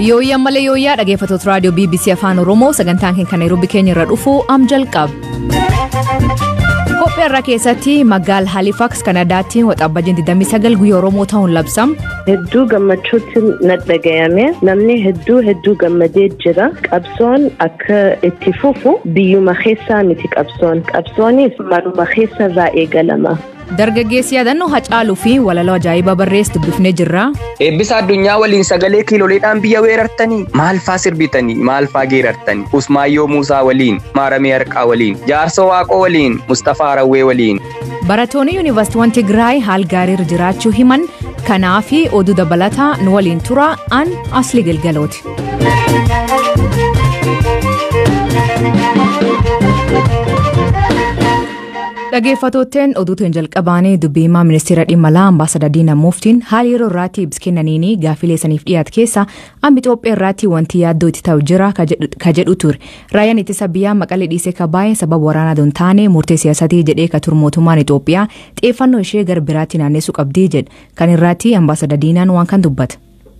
Yooyyaa malee yooyyaa dhaggeeffattoota raadiyoo BBC Afaan Oromoo sagantaan keenya Nairobi keenya irra dhufu am jalqaba. Kophee irraa keessatti magaala Halifax Kanadaatti waxabajjii 29 guyyaa Oromoo ta'uun labsam. Hedduu gammachuutti na dhagayame namni hedduu hedduu gammadee jira qabsoon akka itti fufu biyyuma keessaa miti qabsoon qabsoonis manuma keessa irraa eegalama. Dargaggeessi yaadannoo Hacaaluu fi walaloo ajaa'ibaa barreessu dubbifnee jirra. Eebbisa addunyaa waliin sagalee kiiloleedhaan biyya weerartanii maal faa sirbitanii maal faa geerartanii Usmaayyoo Muusaa waliin Maaramee Harqaa waliin Jaarsa Waaqoo waliin Mustafaa Rawwee waliin. Barattoonni yuunivarsiitiiwwan Tigraay haal gaariirra jiraachuu himan kanaa fi oduu dabalataa nu waliin tura an asli galgalooti. Dhaggeeffattootteen oduutiin jalqabaanii dubbii himaa ministeera dhimma alaa ambaasadar Diina Muuftiin haala yeroo irraatti ibsa kennaniini gaaffilee saniif dhiyaate keessa amma Itoophiyaa irraatti wanti yaaddoo itti ta'u jira ka jedhu ture. Raayyaan ittisa biyyaa maqalee dhiisee ka baay'ee sababa waraanaa don taane murtee siyaasatii jedhee ka ture mootummaan Itoophiyaa xiyyeeffannoo ishee gara biraatti naannessuu qabdii jedha. Kan irraatti ambaasadar Diinaan waan kan dubbata.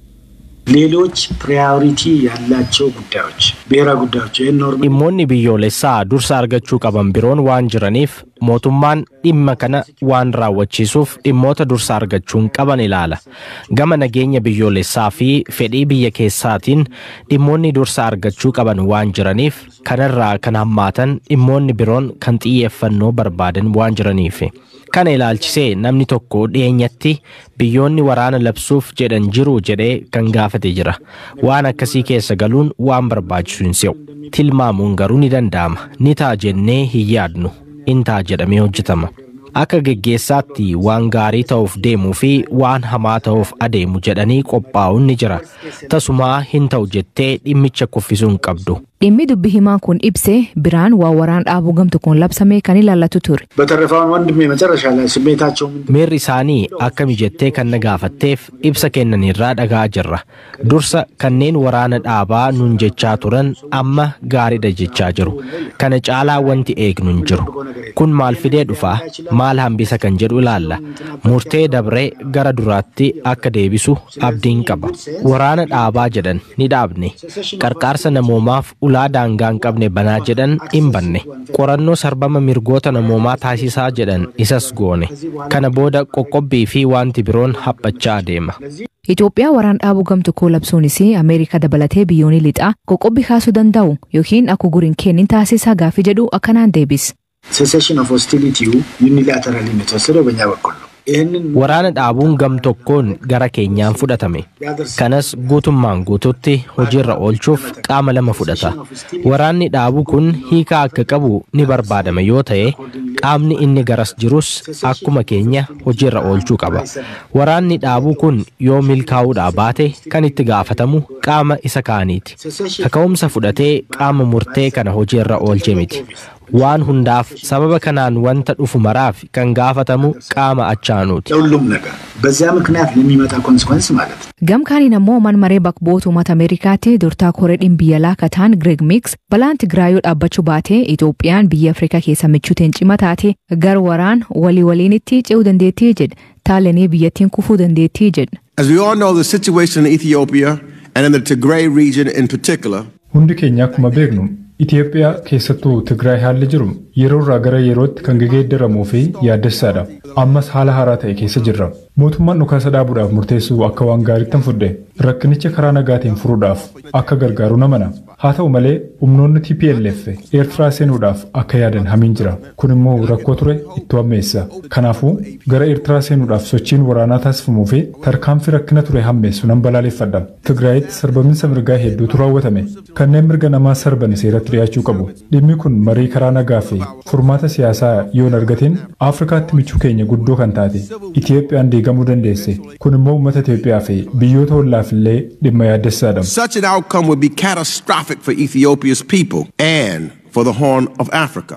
ሌሎች ፕራዮሪቲ ያላቸው ጉዳዮች ብሔራዊ ጉዳዮች dhimmoonni biyyoolessaa dursa argachuu qaban biroon waan jiraniif mootummaan dhimma kana waan raawwachiisuuf dhimmoota dursa argachuun qaban ilaala gama nageenya biyyoolessaa fi fedhii biyya keessaatiin dhimmoonni dursa argachuu qaban waan jiraniif kanarraa kan hammaatan dhimmoonni biroon kan xiyyeeffannoo barbaadan waan jiraniif kana ilaalchisee namni tokko dhiyeenyatti biyyoonni waraana labsuuf jedhan jiru jedhee kan gaafate jira waan akkasii keessa galuun waan barbaachisu hin se'u tilmaamuun garuu ni danda'ama ni ta'a jennee hin yaadnu in ta'a jedhamee hojjetama akka geggeessaatti waan gaarii ta'uuf deemuu fi waan hamaa ta'uuf adeemu jedhanii qophaa'uun ni jira tasumaa hin ta'u jettee dhimmicha kuffisuu hin qabdu. Dhimmi dubbi himaa kun ibse biraan waa waraan dhaabuu gamtu kun labsame kan ilaallatu ture. በተረፈውን ወንድሜ መጨረሻ ላይ ስሜታቸው ምንድን Miirri isaanii akkami jettee kan na gaafatteef ibsa kennanirraa dhagaa jirra. Dursa kanneen waraana dhaabaa nun jechaa turan amma gaariidha jechaa jiru. Kana caalaa wanti eegnu hin jiru. Kun maal fidee dhufa? Maal hambisa kan jedhu ilaalla. Murtee dabree gara duraatti akka deebisu abdiin qaba. Waraana dhaabaa jedhan ni dhaabne. Qarqaarsa namoomaaf ulaa daangaa hin qabne banaa jedhan hin banne. Qorannoo sarbama mirgoota namoomaa taasisaa jedhan isas goone. Kana booda qoqqobbii fi wanti biroon haphachaa adeema. Itoophiyaa waraan dhaabuu gamtu koo labsuunis Ameerikaa dabalatee biyyoonni lixaa qoqqobbii kaasuu danda'u yookiin akka guriin kennin taasisaa gaaffii jedhu akkanaan deebis. ሴሴሽን ኦፍ ሆስቲሊቲው ዩኒላተራሊ ነው የተወሰደው በእኛ በኩል ነው። ይህንን Waraana dhaabuun gam tokkoon gara keenyaan fudhatame. Kanas guutummaan guututti hojiirra oolchuuf qaama lama fudhata. Waraanni dhaabuu kun hiikaa akka qabu ni barbaadama yoo ta'e qaamni inni garas jirus akkuma keenya hojiirra oolchuu qaba. Waraanni dhaabuu kun yoo milkaa'uudhaa baate kan itti gaafatamu qaama isa kaaniiti. Kaka'umsa fudhatee qaama murtee kana hojiirra oolche miti. Waan hundaaf sababa kanaan wanta dhufu maraaf kan gaafatamu qaama achaanuuti. ለሁሉም ነገር በዚያ ምክንያት ለሚመጣ ኮንስኮንስ ማለት ነው። Gamkaaniin ammoo man maree bakboota uummata Ameerikaatti durtaa koree dhimma alaa kataan Greg Mix balaan Tigraayoo dhaabbachuu baatee Itoophiyaan biyya Afrikaa keessa michuuteen cima taate gar waraan walii waliinitti ce'uu dandeettii jedha. Taalanii biyyattiin kufuu dandeettii jedha. As we all know, the situation in Ethiopia and in the Tigray region in particular Hundi keenya akkuma beeknu Itoophiyaa keessattuu Tigraay haalli jiru yeroo irraa gara yerootti kan geeddaramuu fi yaaddessaadha. Ammas haala haaraa ta'e keessa jirra. Mootummaan dhukaasa dhaabuudhaaf murteessuu akka waan gaariitti hin fudhe rakkinicha karaa nagaatiin furuudhaaf akka gargaaru namana. Haa ta'u malee humnoonni TPLF Eertiraa seenuudhaaf akka yaadan hamiin jira. Kun immoo rakkoo ture itti hammeessa. Kanaafuu gara Eertiraa seenuudhaaf sochiin waraanaa taasifamuu fi tarkaanfii rakkina ture hammeessu nan balaaleffadha. Tigraayitti sarbaminsa mirgaa hedduutu raawwatame. Kanneen mirga namaa sarban seeratti dhiyaachuu qabu. Dhimmi kun marii karaa nagaa fi furmaata siyaasaa yoon argatiin Afrikaatti michuu keenya guddoo kan taate Itiyoophiyaan diigamuu dandeesse. Kun immoo uummata Itoophiyaa fi biyyoota hollaaf illee dhimma yaaddessaadha. such an outcome would be catastrophic for Ethiopia's people and for the Horn of Africa.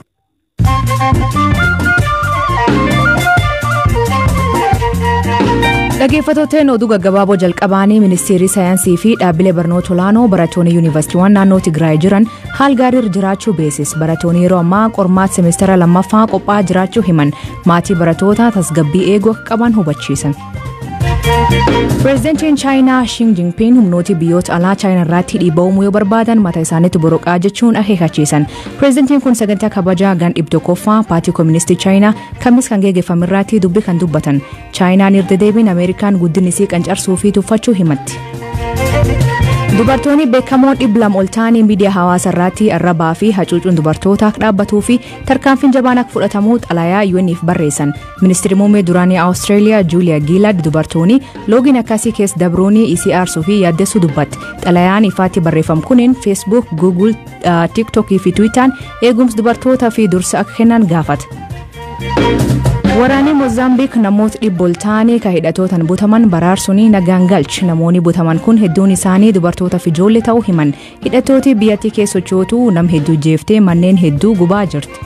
Dhaggeeffattootni oduu gaggabaaboo jalqabaanii ministeerri saayinsii fi dhaabbilee barnoota olaanoo barattoonni yuunivarsiitiiwwan naannoo Tigraay jiran haal gaariirra jiraachuu beeksise. Barattoonni yeroo ammaa qormaata semeestara lammaffaa qophaa'aa jiraachuu himan maatii barattoota tasgabbii eeguu akka qaban hubachiisan. Pireezidantiin Chaayinaa Xi Jinping humnooti biyyoota alaa Chaayinaa irratti dhiibbaa uumuu yoo barbaadan mataa isaaniitti boroqaa jechuun akeekachiisan. Pireezidantiin kun sagantaa kabajaa gan dhibba tokkoffaa paartii kooministii Chaayinaa kamis kan geggeeffame irratti dubbii kan dubbatan. Chaayinaan irra deebiin Ameerikaan guddinni isii qancarsuu fi tuffachuu himatti. Dubartoonni beekamoon dhibba lama ol ta'anii miidiyaa hawaasaa irratti arrabaa fi hacuucuun dubartootaa dhaabbatuu fi tarkaanfiin jabaan akka fudhatamu xalayaa UN'if barreessan. Ministeerri muummee duraanii Awustreeliyaa Juuliyaa Giilad dubartoonni loogiin akkasii keessa dabruunii isii aarsuu fi yaaddessuu dubbatti. Xalayaan ifaatti barreeffam kunin Facebook, Google, TikTok fi Twitter eegumsa dubartootaa fi dursa akka kennan gaafata. Waraanni Mozaambiik namoota dhibba ol ta'anii kan hidhatootaan butaman baraarsuun nagaan galchi. Namoonni butaman kun hedduun isaanii dubartoota fi ijoollee ta'uu himan. Hidhattooti biyyattii keessa sochootu nam hedduu jeeftee manneen hedduu gubaa jirti.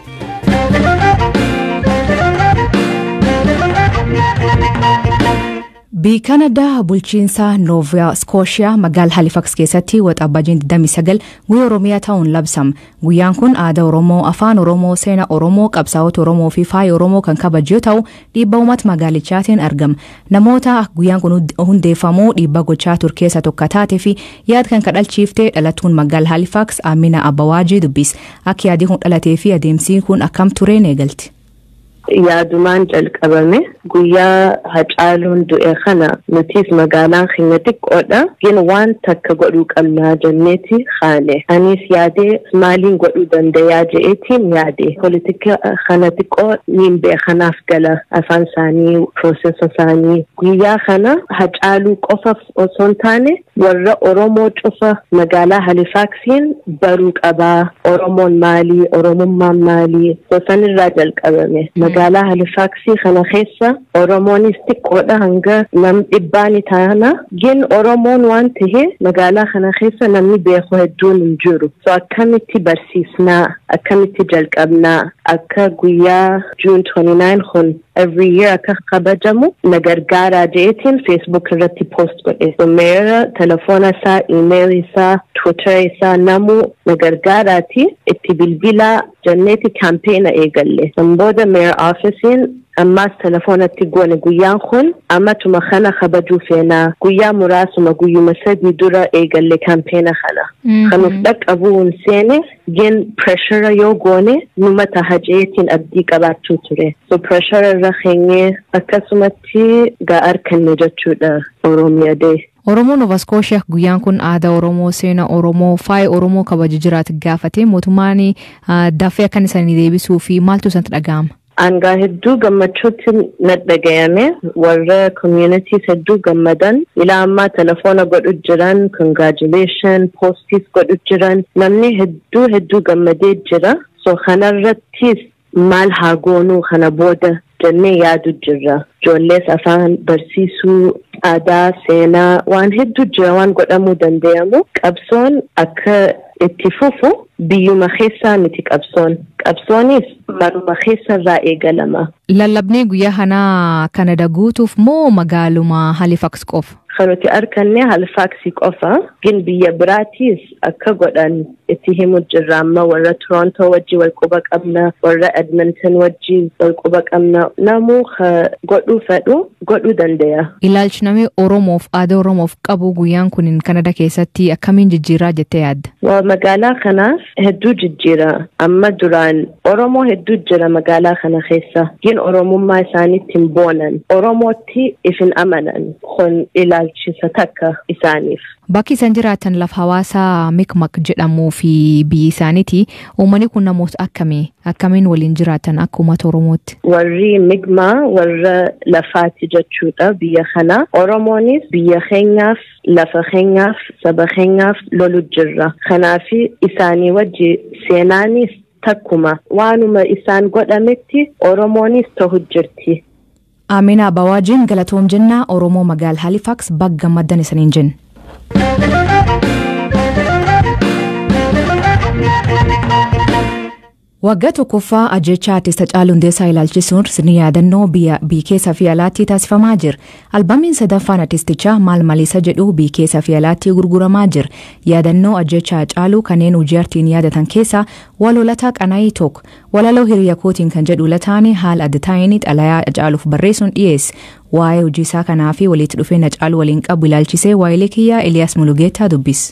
Biyyi Kanadaa bulchiinsa Noova Skooshiyaa magaalaa Halifax keessatti waxabajjiin 29 guyyaa Oromiyaa ta'uun labsama. Guyyaan kun aadaa Oromoo, afaan Oromoo, seenaa Oromoo, qabsaa'ota Oromoo fi faaya Oromoo kan kabaju yoo ta'u, dhiibbaa uummata magaalichaatiin argama. Namoota guyyaan kun hundeeffamuu dhiibbaa gochaa ture keessaa tokko taatee fi yaada kan kadhalchiiftee dhalattuun magaalaa Halifax Amina Abbawaajii dubbis. Akka yaadii kun dhalatee fi adeemsi kun akkam tureen eegalti. yaadumaan jalqabame guyyaa hacaaluun du'e kana nutis magaalaan keenya xiqqoodha gin waan takka godhuu qabnaa jenneeti haane anis yaadee maaliin godhuu dandayaa je'eetiin yaade politika kana xiqqoo niin beekanaaf gala afaan isaanii piroosesa isaanii guyyaa kana hacaaluu qofa osoo hin taane warra oromoo cufa magaalaa halifaaksiin baruu qabaa oromoon maalii oromummaan maalii sanirraa jalqabame magaalaa halifaaksii kana keessa oromoonis xiqqoodha hanga nam dhibbaani taana gin oromoon waan tahe magaalaa kana keessa namni beeku hedduun hin jiru so akkamitti barsiisnaa akkamitti jalqabnaa akka guyyaa juun 29 kun every year akka kabajamu na gargaaraa je'eetiin facebook irratti post godhe so meera telefoona isaa email isaa twitter isaa namu na gargaaraati itti bilbilaa jenneeti kampeena eegalle san booda mayor officein ammaas telefoonatti goone guyyaan kun ammatuma kana kabajuu feenaa guyyaa muraasuma guyyuma sadii dura eegalle kampeena kana kanuuf dhaqqabuun seene gin preshara yoo goone numa taha je'eetiin abdii qabaachuu ture so preshara irra keenyee akkasumatti ga'ar kenne jechuudha oromiyaa dee. Oromoon Nova Scotia guyyaan kun aadaa Oromoo, seenaa Oromoo, faaya Oromoo kabaju jiraatu gaafate mootummaan dafee akkan isaanii deebisuu fi maaltu isatti dhaga'ama? Angaa hedduu gammachuutti na dhagayame warra communities hedduu gammadan ilaa ammaa telefoona godhu jiran congratulation postis godhu jiran namni hedduu hedduu gammadee jira so kanarrattis maal haa goonuu kana booda jennee yaadu jirra ijoollees afaan barsiisuu aadaa seenaa waan hedduu jira waan godhamuu danda'amu qabsoon akka itti fufu biyyuma keessaa miti qabsoon qabsoonis maruma keessarraa eegalama. Lallabnee guyyaa kanaa Kanada guutuuf moo magaaluma Halifax qofa? Kan nuti arganne Halifaxii qofa gin biyya biraatiis akka godhan itti himu jirra amma warra Toronto wajji wal quba qabna warra Edmonton wajji wal quba qabna namuu godhuu fedhu godhuu danda'a. Ilaalchi namni Oromoof aadaa Oromoof qabu guyyaan kun Kanada keessatti akkamiin jijjiiraa jettee yaadda? Magaalaa kanaaf hedduu jijjiira amma duraan Oromoo hedduu jira magaalaa kana keessa gin Oromummaa isaaniitti hin boonan Oromootti ifin amanan kun ilaalchisa takka isaaniif. Bakki isaan jiraatan lafa hawaasaa Mikmak jedhamuu fi biyyi isaaniiti. Uummanni kun namoota akkamii? Akkamiin waliin jiraatan akka uummata Oromootti? Warri Migmaa warra lafaati jechuudha biyya kana. Oromoonis biyya keenyaaf, lafa keenyaaf, saba keenyaaf lolu jirra. Kanaaf isaanii wajji seenaanis takkuma waanuma isaan godhametti Oromoonis ta'u jirti. Amina Abawaajiin galatoom jennaa Oromoo magaala Halifax bagga maddan isaniin jenna. Waggaa tokkoffaa ajjechaa artist Hacaaluu Hundeessaa ilaalchisuun sirni yaadannoo biyya keessa fi alaatti taasifamaa jira. Albaamiin sadaffaan artistichaa maal maliisa jedhu biyya keessa fi alaatti gurguramaa jira. Yaadannoo ajjechaa Hacaaluu kanneen hojii artiin yaadatan keessaa walolataa qanaa'ii tokko. Walaloo hiriya kootiin kan jedhu lataanii haala adda ta'een xalayaa Hacaaluuf barreessuun dhiyeesse. Waa'ee hojii isaa kanaa fi walitti dhufeenya Hacaaluu waliin qabu ilaalchisee waa'ee kiyyaa Eliyaas Mulugeetaa dubbise.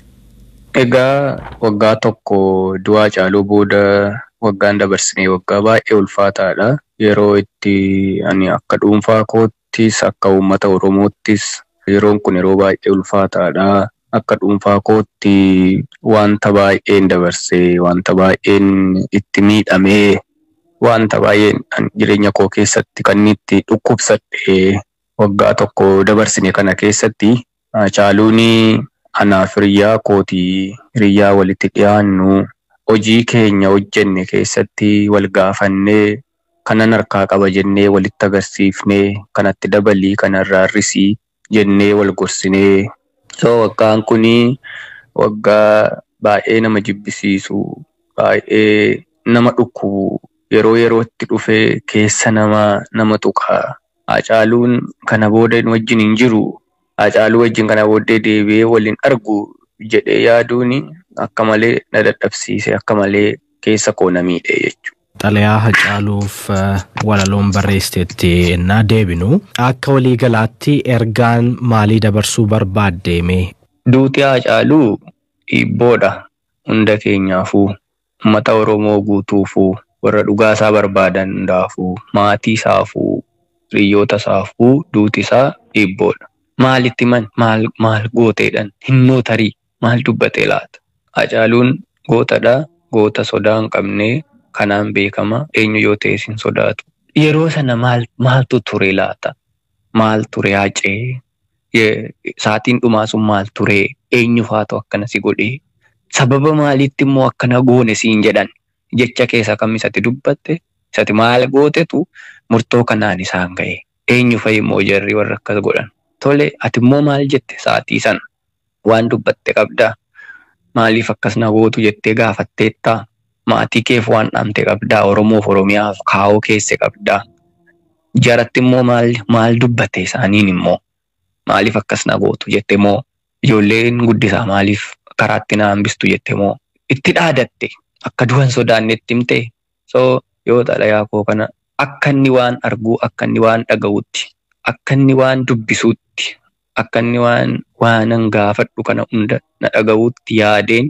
Egaa waggaa tokko du'a Hacaaluu booda waggaan dabarsinee waggaa baay'ee ulfaataadha. Yeroo itti ani akka dhuunfaa koottis akka uummata Oromoottis yeroon kun yeroo baay'ee ulfaataadha. Akka dhuunfaa kootti wanta baay'een dabarsee wanta baay'een itti miidhamee wanta baay'een jireenya koo keessatti kan itti dhukkubsadhe waggaa tokko dabarsine kana keessatti Hacaaluun anaaf hiriyyaa kootii hiriyyaa walitti dhiyaannu hojii keenya hojjenne keessatti wal gaafannee kanan harkaa qaba jennee walitti agarsiifnee kanatti dabalii kanarraa hir'isii jennee wal gorsinee so waggaan kuni waggaa baay'ee nama jibbisiisu baay'ee nama dhukkubu yeroo yerootti dhufee keessa nama nama tuqa Hacaaluun kana booda wajjin hin jiru Hacaaluu wajjin kana booddee deebi'ee waliin argu jedhee yaaduun akka malee na dadhabsiise akka malee keessa koo na miidhe jechuudha. Xalayaa Hacaaluuf walaloon barreessiteetti ennaa deebinu akka waliigalaatti ergaan maalii dabarsuu barbaaddeeme. Duuti Hacaaluu dhiibboodha hunda keenyaafuu uummata Oromoo guutuufuu warra dhugaasaa barbaadan hundaafuu maatii isaafuu hiriyoota isaafuu duuti isaa dhiibboodha. Maalitti man maal maal gooteedhaan hinnoo tarii maal dubbatee laata? Hacaaluun gootadha goota sodaa hin qabnee kanaan beekama eenyu yoo ta'es hin sodaatu. Yeroo sana maal maaltu ture laata? Maal ture hacee? Saatiin dhumaa sun maal ture? Eenyu faatu akkana si godhee? Sababa maaliitti immoo akkana goone siin jedhan jecha keessa kam isatti dubbatte? Isatti maal gootetu murtoo kanaan isaan ga'e? Eenyu fa'i immoo jarri warra akkas godhan? Tole ati immoo maal jette saatii sana? Waan dubbatte qabdaa? Maaliif akkas na gootu jettee gaafatteettaa? Maatii keef waan dhaamte qabdaa? Oromoof Oromiyaaf kaa'oo keesse qabdaa? Jaratti immoo maal maal dubbatte isaaniin immoo? Maaliif akkas na gootu jette moo? Ijoolleen guddisaa maaliif karaatti na hambistu jette moo? Itti dhaadatte akka du'an sodaannetti himte? So yoo xalayaa koo kana akka inni waan arguu akka inni waan dhaga'utti akka inni waan dubbisuutti akka inni waan waanan gaafadhu kana hunda na dhaga'uutti yaadeen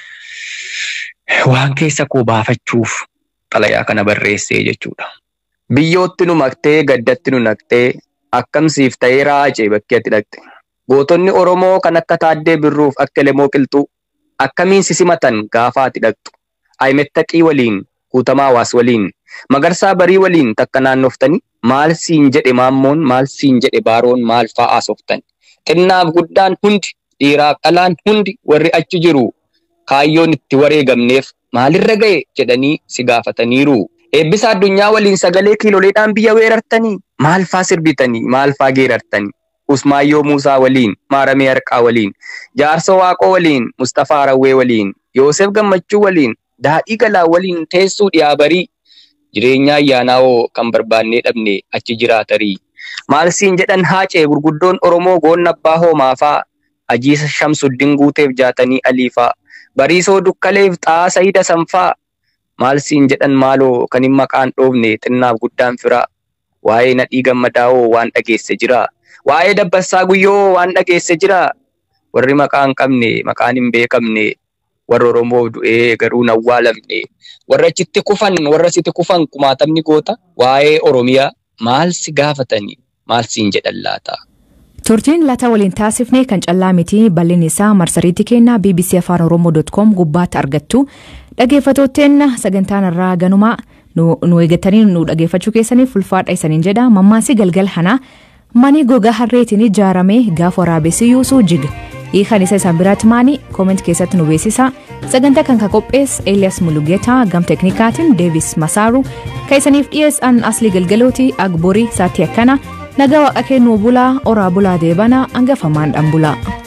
waan keessa koo baafachuuf xalayaa kana barreessee jechuudha. Biyyootti nu maqtee gaddatti nu naqxee akkamsiif ta'ee raacee bakkee ati dhaqxe. Gootonni Oromoo kan akka Taaddee Birruuf akka Lemoo Qilxuu akkamiin sisimatan gaafa ati dhaqxu. Ayimettaqii waliin Guutamaa Hawaas waliin Magarsaa Barii waliin takka naannoftanii maal siin jedhe maammoon maal siin jedhe baaroon maal fa'aa softan. Xinnaaf guddaan hundi dhiiraaf dhalaan hundi warri achi jiru kaayyoon itti wareegamneef maalirra ga'e jedhanii si gaafataniiru. Eebbisa addunyaa waliin sagalee kiiloleedhaan biyya weerartanii maal fa'aa sirbitanii maal fa'aa geerartanii. Usmaayyoo Muusaa waliin, Maaramee Harqaa waliin, Jaarsa Waaqoo waliin, Mustafaa Rawwee waliin, Yoosef Gammachuu waliin, Daadhii Galaa waliin teessuu dhiyaa barii jireenya ayyaanaawoo kan barbaannee dhabne achi jiraatarii. Maal siin jedhan haacee gurguddoon Oromoo goonna abbaa hoomaafaa ajiisa shamsuddin guuteef jaatanii aliifaa bariisoo dukkaleef xaasa hida sanfaa maal siin jedhan maaloo kan hin maqaan dhoofne xinnaaf guddaan firaa waa'ee nadhii gammadaa'oo waan dhageesse jira waa'ee dabbassaa guyyoo waan dhageesse jira warri maqaa hin qabne maqaan hin beekamne warra Oromoo du'ee garuu hin awwaalamne warra achitti kufan warra sitti kufan kumaatamni goota waa'ee Oromiyaa maal si gaafatanii maal siin jedhan laata. Turtiin laata waliin taasifne kan callaa miti bal'inni isaa marsariitti kennaa bbc afaan oromoo.com gubbaatti argattu dhaggeeffattootteen sagantaan irraa ganumaa nu eeggatanii nu dhaggeeffachuu keessaniif ulfaadha isaniin jedha mammaasi galgal hanaa manii gogaa harreetiin ijaarame gaafa waraabessi yuusuu jiga hiikan isa isaan biraatti maanii kooment keessatti nu beeksisa sagantaa kan ka qophees eeliyas mulugeetaa gam teknikaatiin deevis masaaru kan isaniif dhiyeessan aslii galgalooti agborii saatii akkana nagaa waaqa kennuu bulaa oraa bulaa deebana hangafamaan dhan bulaa.